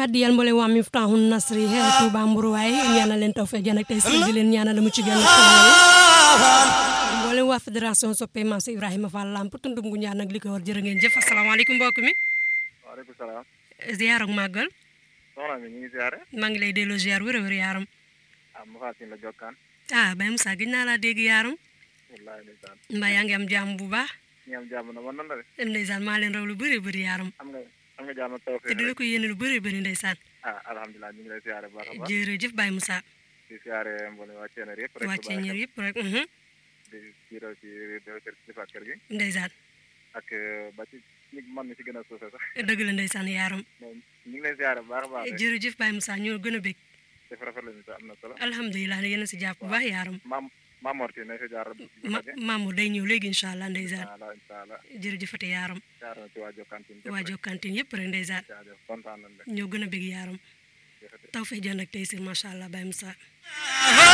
addiyal mbole waa Miftahul Nasri xeer Touba Mburuwaay ñaanal leen tawfeex jaan ak tey si di leen ñaanal mu ci gën mboolem waa fédération soppe Maam si Ibrahima Fall Lamp tundum gu ñaan nag li ko war jërë ngeen jëf asalaamaaleykum mbokk mi waaleykum salaam. ziar ak màggal soxna mi ñu ngi ziare. maa ngi lay delloo ziar wér a wér yaaram ah ma fàttali la jokkaan. ah Baye Moussa gëj naa laa dégg yaaram wallaahi ndeysaan. mbaa yaa ngi am jàmm bu baax ñi am jàmm na man nan la de. ndeysaan maa leen raw lu bëri bëri yaaram am nga am nga jàmm ak te tawfeex di la rek. ko yéene lu bëri bëri ndeysaan ah alhamdulilah ñu ngi lay ziare bu baax a baax. jërëjëf Baye Moussa di ziare mboolem waa Ceener yëpp rek. wàccee ñër yëpp rek mhm. di jiital ci directeur kilifa kër gi. ndeysaan ak ba ci ñi man mi ci gën a suufe sax. dëgg la ndeysaan yaaram mais ñu ngi lay ziare bu baax a baax rek. jërëjëf Baye Moussa ñoo gën a bég def rafet la ñu am na solo. alhamdulilah yéen a si jàpp bu baax yaaram maam maam Morti na fi jaar. ma Mamour day ñëw léegi incha allah ndeysaan incha allah incha allah jërëjëfate yaaram jaar na ci waa Jokalante yëpp waa rek. Jokalante yëpp rek ndeysaan jaajëf kontaan nañ de. ñoo gën a bég yaaram jërëjëf. taw fee jënd ak tey si macha allah Baye Moussa